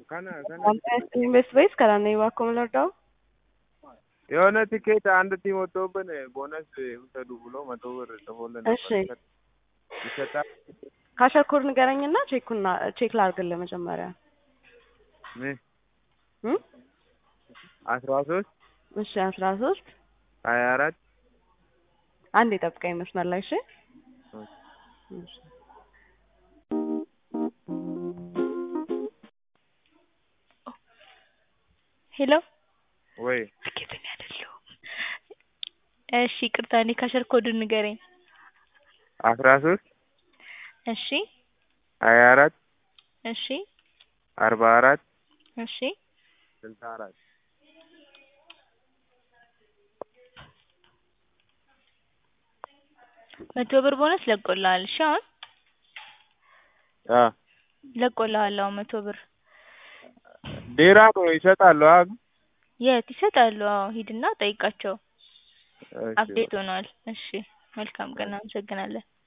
kana kana ኢንቨስት ቤስ ከላነ እባክዎ ምንወርዳው የሆነ ቲኬት አንድ ቲም ወጥቶብን ቦነስ ውሰዱ ብሎ መቶ ብር ጽፎልን ነበር። እሺ ይሰጣል ካሸኮር ንገረኝና ቼኩና ቼክ ላድርግልህ መጀመሪያ ምን እ አስራ ሶስት እሺ አስራ ሶስት ሀያ አራት አንድ የጠብቀኝ መስመር ላይ እሺ እሺ ሄሎ ወይ እርግጠኛ አይደለሁም። እሺ ይቅርታ፣ እኔ ካሸር ኮዱን ንገረኝ። አስራ ሶስት እሺ ሀያ አራት እሺ አርባ አራት እሺ ስልሳ አራት መቶ ብር ቦነስ ለቆልሃል። እሺ አሁን አ ለቆልሃል። አሁን መቶ ብር ዴራ ነው ይሰጣሉ። አ የት ይሰጣሉ? አዎ ሂድና ጠይቃቸው። እሺ አፕዴት ሆኗል። እሺ መልካም ቀን፣ አመሰግናለን።